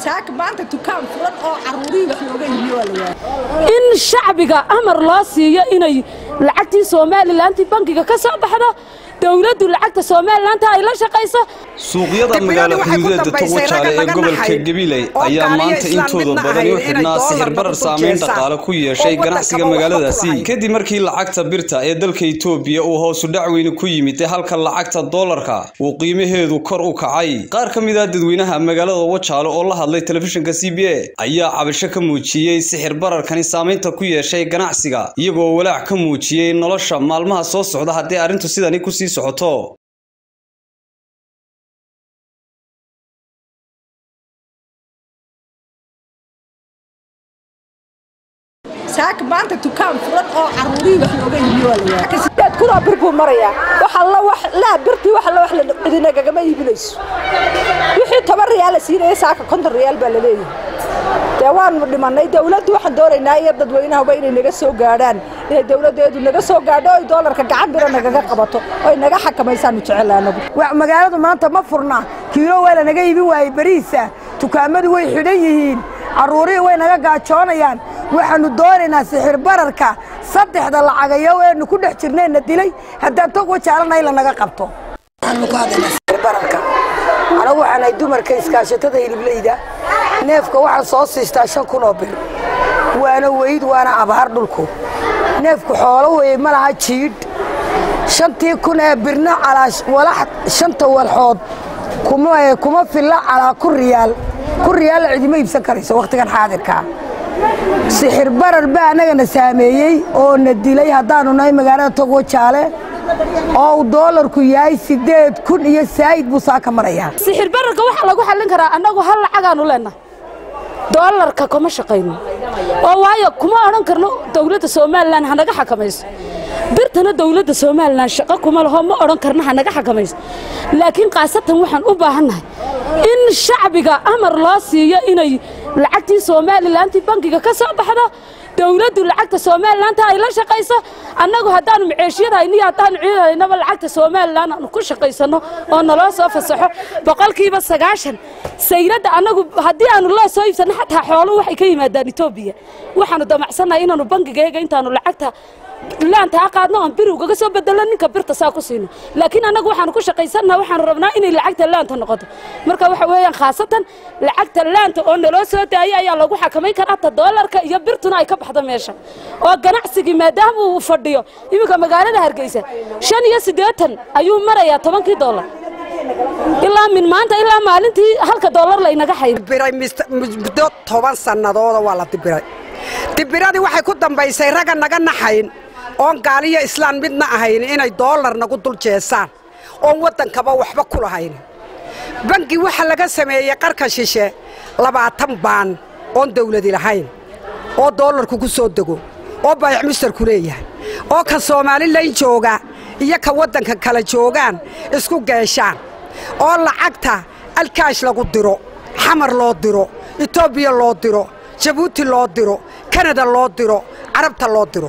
saaka maanta dukaan furan oo caruurihii wax looga iibiyo waa la waayay in shacbiga amar loo siiyo inay lacagtii somalilantii bankiga ka soo baxdo dowladdu lacagta somalilantaa ay la shaqayso suuqyada magaalo xuduudeeda togwajaale ee gobolka gabiley ayaa maanta intooda badani u xidhnaa sixir barar saameyn dhaqaale ku yeeshay ganacsiga magaaladaasi kadib markii lacagta birta ee dalka itoobiya uu hoosu dhac weyne ku yimid ee halka lacagta doolarka uu qiimaheedu kor u kacay qaar ka mid ah dadweynaha magaalada wajaale oo la hadlay telefishinka c b a ayaa cabasho ka muujiyey sixir bararkani saameynta ku yeeshay ganacsiga iyagoo walaac ka muujiyey nolosha maalmaha soo socda haddii arrintu sidani kusii socoto saaka maanta dukaan furan oo caruurihii wax looga iibiyo waa la waayay sideed kunoo bir buu marayaa wax alla wax laa birtii wax alla wax la idinagagama iibinayso wixii toban riyaal la siinaya saaka konton riyaal baa la leeyahay dee waanu dhimanay dawladdu waxaan doonaynaa iyo dadweynahuba inay naga soo gaadhaan inay dawladdeedu naga soo gaadho oy doolarka gacan bira nagaga qabato oy naga xakamaysaanu jecel anagu magaaladu maanta ma furna kiilo waa la naga iibin waayey beriisa dukaamadu way xidhan yihiin carruurihii way naga gaajoonayaan waxaannu doonaynaa sixir bararka saddexda lacagayo eenu ku dhex jirnayna dilay haddaan tog wajaalana la naga qabto waxaanu ka hadlaynaa sixir bararka anagu waxaan ahay dumarka iskaashatada hiliblayda neefka waxaan soo siistaa shan kun oo bir waana weyd waana abaar dhulku neefku xoolo weeye ma laha jiidh shantii kun ee birna calaa walax shanta walxood kuma filla calaa ku riyaal ku riyaalla cidima iibsan karayso wakhtigan xaadirkaa sixir barar baa annagana saameeyey oo na dilay haddaannu nahay magaalada togwo jaale oo uu doolarku yahay siddeed kun iyo saa'id buu saa ka marayaa sixir bararka waxaa lagu xallin karaa annagu hal lacagaanu leenahay doolarka kuma shaqayno oo waayo kuma odhan karno dowladda somalilan hanaga xakamayso birtana dowladda somalilan shaqo kuma laho ma odhan karno hanaga xakamayso laakiin khaasatan waxaan u baahannahay in shacbiga amar loo siiyo inay lacagtii somalilantii bankiga ka soo baxdo dowladdu lacagta somalilantaa ay la shaqayso annagu haddaanu maceeshiyadayno iyo haddaanu ciidadaynaba lacagta somalilan aanu ku shaqaysanno oo naloo soo fasaxo boqolkiiba sagaashan sayradda annagu haddii aanu loo soo iibsanno xataa xooluhu waxay ka yimaadaan etoobiya waxaanu damacsannahay inaanu bankigayaga intaanu lacagta laanta ha qaadno aan bir ugaga soo bedelo ninka birta saa ku siino laakiin annagu waxaanu ku shaqaysannaha waxaanu rabnaa inay lacagta laanta noqoto marka waxa weeyaan khaasatan lacagta laanta oo naloo soo daayay ayaa lagu xakamayn karaa ta doolarka iyo birtuna ay ka baxdo meesha oo ganacsigii maadaama uu fadhiyo iminka magaalada hargeysa shan iyo siddeetan ayuu marayaa tobankii doolar ilaa min maanta ilaa maalintii halka doolar laynaga xayb dibiray muddo toban sannadooda waa la dibiray dibiradii waxay ku dambaysay ragga naga naxayn oon gaaliyo islaan midna ahayn inay doolar nagu dul jeesaan oon waddankaba waxba ku lahayn bangi waxa laga sameeyey qarka shishe labaatan baan oon dawladi lahayn oo doolarku ku soo dego oo baayac mustarku leeyahay oo ka soomaalilan jooga iyo ka waddanka kala joogaan isku geeshaan oo lacagta alkaash lagu diro xamar loo diro etoobiya loo diro jabuuti loo diro kanada loo diro carabta loo diro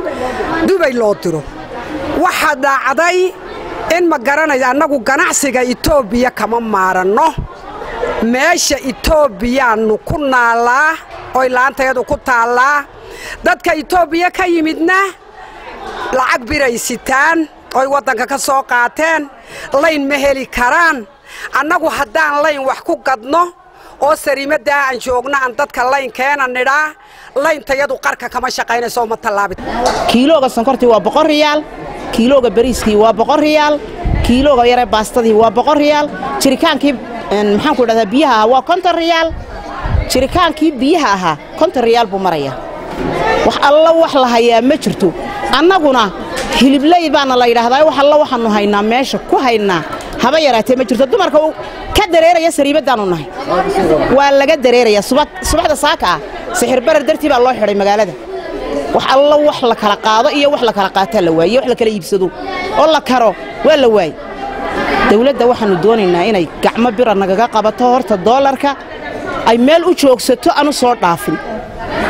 dubay loo diro waxaa dhaacday in ma garanaya annagu ganacsiga etoobiya kama maaranno meesha etoobiyaannu ku naallaa oy laantayadu ku taallaa dadka etoobiya ka yimidna lacag biray sitaan oy waddanka ka soo qaateen layn ma heli karaan annagu haddaan layn wax ku gadno oo sariimaddaa aan joogno aan dadka laynkeena nidhaa layntayadu qarka kama shaqaynayso uma tallaabin kiilooga sonkortii waa boqol riyaal kiilooga bariiskii waa boqol riyaal kiilooga yare baastadii waa boqol riyaal jirikaankii maxaan ku dhahdaa biyaha ahaa waa konton riyaal jirikaankii biyaha ahaa konton riyaal buu marayaa wax alla wax la hayaa ma jirto annaguna hilibley baana la yidhaahdaa wax alla waxaannu haynaa meesha ku haynaa haba yaraatee ma jirto dumarka ka dareeraya sariibaddaannu nahay waa laga dareerayaa subaxda saaka ah sixir barar dartii baa loo xidhay magaalada wax alla wax la kala qaado iyo wax la kala qaataa la waaye wax la kala iibsado oo la karo waa la waaye dawladda waxaannu doonaynaa inay gacmo bira nagaga qabato horta doolarka ay meel u joogsato anu soo dhaafin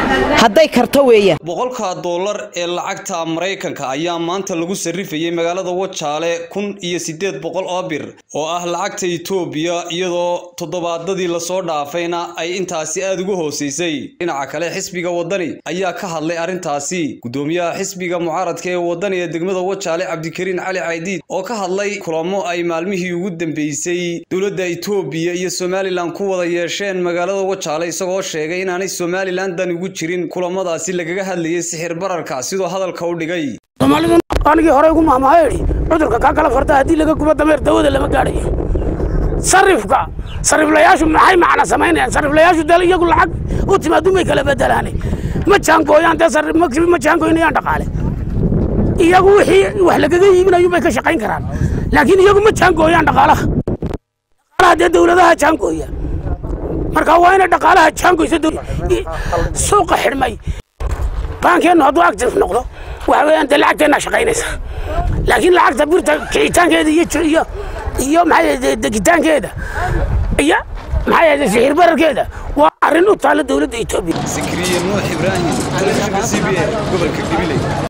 hadday karto weeyaan boqolka dollar ee lacagta maraykanka ayaa maanta lagu sarrifayay magaalada wajaale kun iyo siddeed boqol oo bir oo ah lacagta itoobiya iyadoo toddobaadadii lasoo dhaafayna ay intaasi aada ugu hooseysay dhinaca kale xisbiga waddani ayaa ka hadlay arrintaasi guddoomiyaha xisbiga mucaaradka ee waddani ee degmada wajaale cabdikariin cali caydiid oo ka hadlay kulamo ay maalmihii ugu dambeysay dowladda itoobiya iyo somalilan ku wada yeesheen magaalada wajaale isagoo sheegay inaanay somalilan dan ugu jirin kulamadaasi lagaga hadlayay sixir bararka sidoo hadalka u dhigay soomaalidu anigii hore ugu maahmaayo idhi cudurka kaa kala farta haddii laga gubo dameer dawada lama gaadhayo sarifka sariflayaashu maxay macna samaynayaan sariflayaashu dee iyagu lacag u timaadu may kala bedelaane ma jaangooyaan dee sarif ma jaangooynayaan dhaqaale iyagu wixii wax lagaga iibinayu bay ka shaqayn karaan laakiin iyagu ma jaangooyaan dhaqaalaha dhaqaalaha dee dawladaha jaangooya marka waa inay dhaqaalaha jaangoysa suuqa xidhmay baankeennu hadduu active noqdo waxa weeyaan dee lacagteenna shaqaynaysa laakiin lacagta birta kicitaankeeda iyo iyo iyo maxay degitaankeeda iyo maxay sixir bararkeeda waa arrin u taalla dowladda etoobiya sikriye nuux ibraahim telefishinka c b a gobolka gabiley